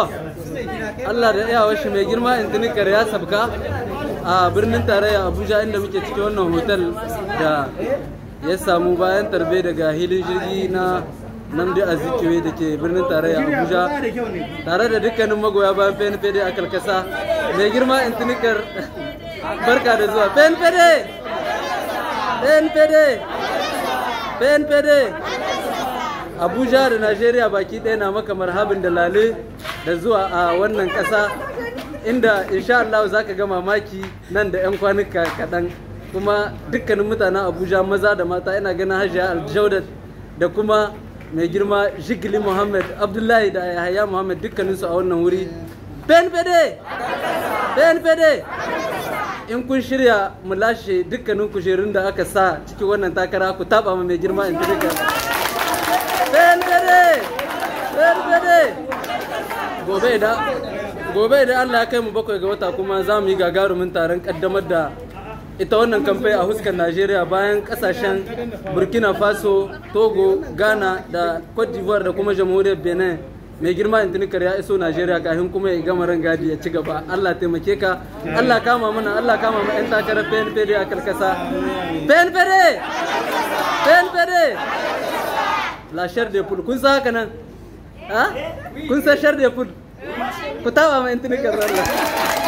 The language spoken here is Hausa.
Allah da iyawar shi mai girma intinikar ya sabka a birnin tarayya Abuja inda muke cikin wannan hotel da ya samu bayan tarbe daga hilin jirgi na Namdi Azikiwe da ke birnin tarayya Abuja tare da dukkanin magoya bayan PNPD a kalkasa mai girma intinikar barka da zuwa PNPD PNPD PNPD Abuja da Najeriya baki ɗaya na maka marhabin da lale da zuwa a wannan ƙasa inda insha Allah za ka ga mamaki nan da 'yan kwanuka kaɗan kuma dukkanin mutanen Abuja maza da mata ina ganin hajiya aljaudat da kuma mai girma jigili Muhammad Abdullahi da Yahaya Muhammad dukkaninsu a wannan wuri PNPD PNPD in kun shirya mu lashe dukkanin kujerun da aka sa cikin wannan takara ku taba ma mai girma in duka gobe da gobe da Allah ya kai mu bakwai ga wata kuma za mu yi gagarumin taron kaddamar da ita wannan kamfai a huskar Najeriya bayan kasashen Burkina Faso, Togo, Ghana da Cote d'Ivoire da kuma Jamhuriyar Benin mai girma intinikar ya iso Najeriya kafin kuma ya gama rangadi ya ci gaba Allah taimake ka Allah kama mana Allah kama mana yan takarar PNPD a karkasa PNPD PNPD la chair de poule kun san haka nan ha kun san chair de poule ku taba ma intinikar Allah